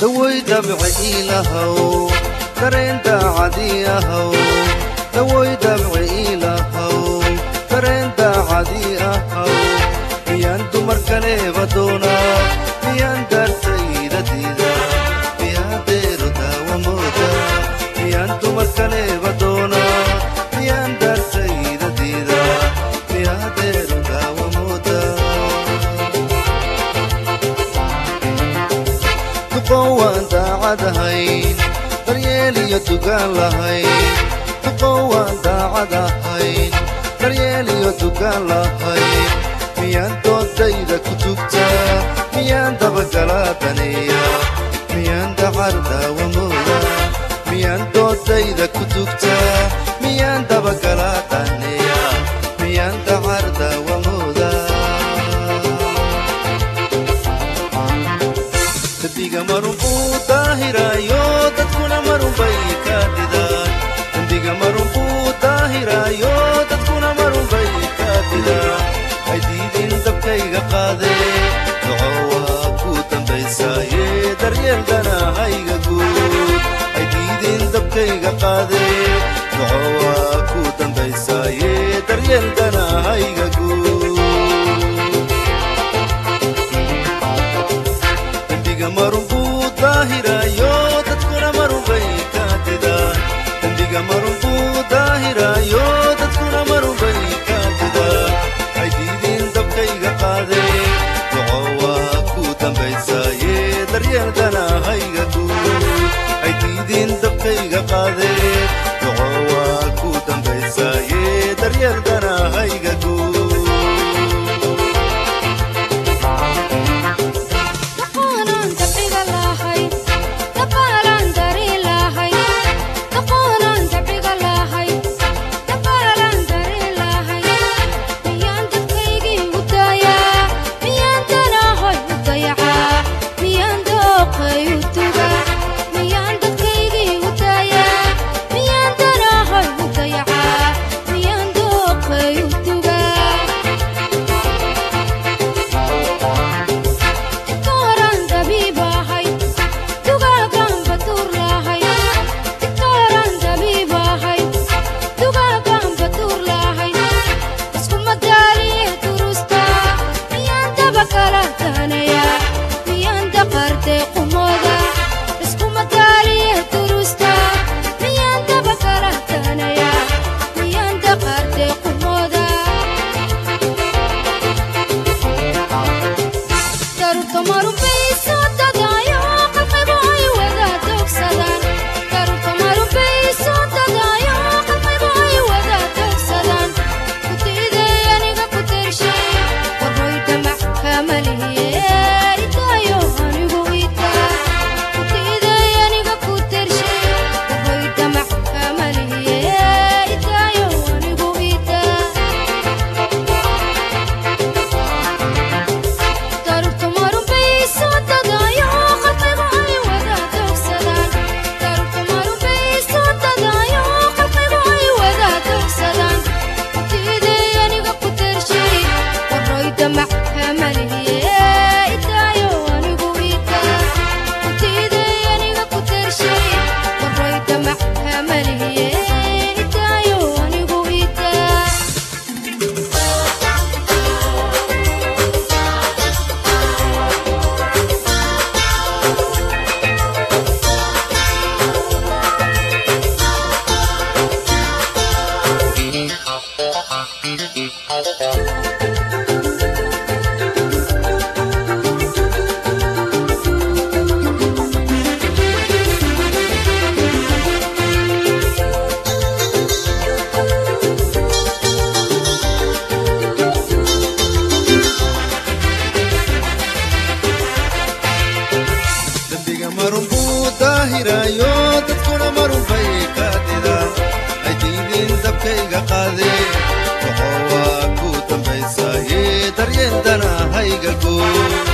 daway dabci ilahow dareen daacadii ahow daway dabci ilahow dareen daacadii ahow miyaan dumar kaleeba doonaa miyaan daartayda diida miyaa deero daawa mooda miyaan dumar kaleeba doonaa miyaan daartayda diida miyaa deero daawa mooda duqow waan daacadahayn daryeel iyo dugaan lahayn duqow waan daacadahayn daryeel iyo dugaan lahayn miyaan doodayda ku tugtaa miyaan dabagalaa daneeya miyaan dacar daawa mooda miyaan doodayda ku tugtaa miyaan dabagalaa daneeya miyaan dacar daawa mooda dembiga marun buu daahiraayo dadkuna marun bay ka didaan dembiga marun buu daahiraayo dadkuna marun bay ka didaan hay diidin dabkayga qaadee doco waa ku dambaysaaye daryeelkana hayga guud hay diidin dabkayga qaadee doco waa ku dambaysaaye daryeelkana hayga guud dembiga marun buu daahiraayo dadkuna marun bay ka didaan dembiga marun buu daahiraayo dadkuna marun bay ka didaan hay diidin dabkayga qaadee doco waa ku dambaysaaye daryeelkana hayga guud hay diidin dabkayga qaadee doco waa ku dambaysaaye daryeelkana hayga guud Daqoonan dabciga lahay dabaalan dari lahay daqoonan dabciga lahay dabaalan dari lahay miyaan dadkaygii u daayaa miyaan danahoy u dayacaa miyaan dooqay u tugaa miyaan dadkaygii u daayaa miyaan danahoy u dayacaa miyaan dooqay u tugaa Tiktoran dabiibahay dugaagan batuur lahay Tiktoran dabiibahay dugaagan batuur lahay isku madaaliye durusta miyaan daba kala tahanaya miyaan daqarte qumooda isku madaaliye durusta miyaan daba kala tahanaya miyaan daqarte qumooda daruurta marunbayso dadaayo qalbigu ay wada dogsadaan daruurta marunbayso dadaayo qalbigu ay wada dogsadaan ku diiday aniga ku tershay warhoy damac kamalihiye itaayo anigu itaa ku diiday aniga ku tershay warhoy damac kamalihiye itaayo anigu itaa daruurta marunbayso dadaayo qalbigu ay wada dogsadaan daruurta marunbayso dadaayo qalbigu ay wada dogsadaan diiday aniga ku tershay warroy damac kamalihiye itaayo anigu itaa diiday aniga ku tershay warroy damac kamalihiye itaayo anigu itaa dembiga marun buu daahiraayo dadkuna marun bay ka didaan hay diidin dabkayga qaadee doco waa ku dambaysaaye daryeelkana hayga guud